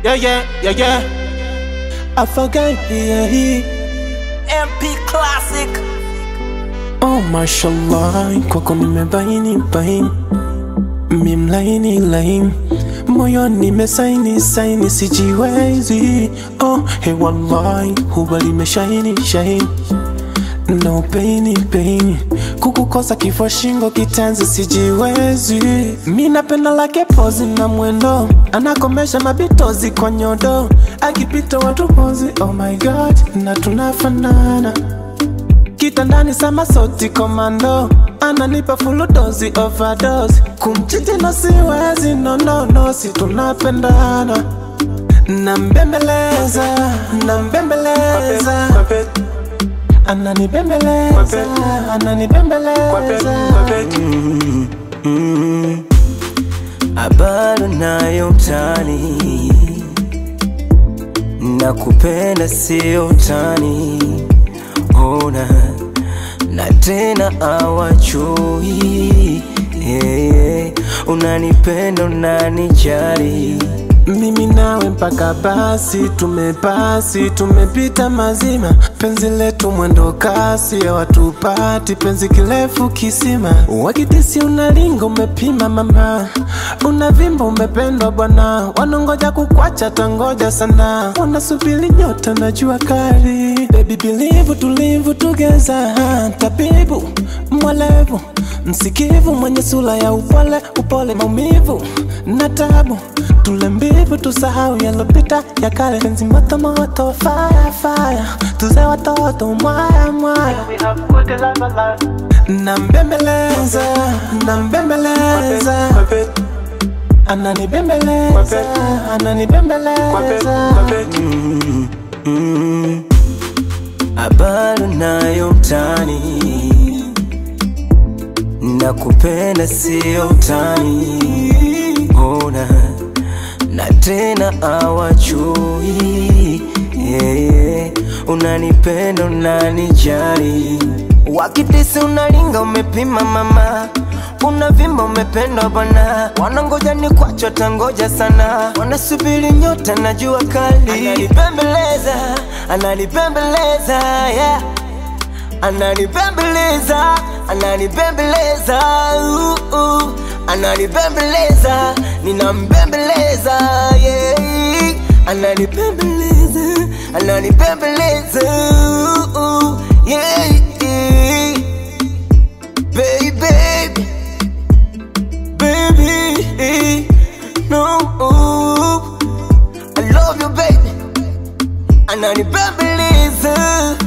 Yeah, yeah, yeah, yeah. I forgot, yeah, yeah. MP Classic. Oh, mashallah, kwako nimebaini baini, mimlaini laini, moyo nimesaini saini, sijiwezi. Oh, hey wallahi, huba limeshaini shaini, no paini paini, kukukosa kifua shingo kitanzi, sijiwezi. Mi napenda lake pozi na mwendo, anakomesha mabitozi kwa nyodo, akipita watu pozi, oh my god, na tunafanana kitandani sama soti komando ananipa full dozi overdose kumchiti no siwezi no no no si tunapendana nambembeleza nambembeleza ananibembeleza ananibembeleza Bado nayo mtani, nakupenda sio utani, ona na tena awachui yeah, unanipenda unanijali mimi nawe mpaka basi tumepasi tumepita mazima penzi letu mwendo kasi ya watupati penzi kirefu kisima wakitisi unalinga umepima mama unavimba umependwa bwana wanongoja kukwacha tangoja sana wanasubiri nyota na jua kali baby believe tulivu tugeza tabibu mwelevu msikivu mwenye sura ya upole upole maumivu na tabu tule mbivu tusahau yalopita ya kale penzi moto moto fire fire tuze watoto mwaya mwaya nambembeleza nambembeleza ananibembeleza ananibembeleza bado nayo mtani, nakupenda sio utani, ona na tena awachui yeah, unanipenda unanijali, wakitisi unalinga umepima mama unavimba umependwa bwana, wanangoja ni kwacho tangoja sana, wanasubiri nyota na jua kali, ananipembeleza ananipembeleza yeah. Ananipembeleza, ananipembeleza, uh, uh. Ananipembeleza, ninambembeleza, yeah. Ananipembeleza, ananipembeleza, uh, uh. yeah, yeah. Baby, baby, no, I love you, baby. Ananipembeleza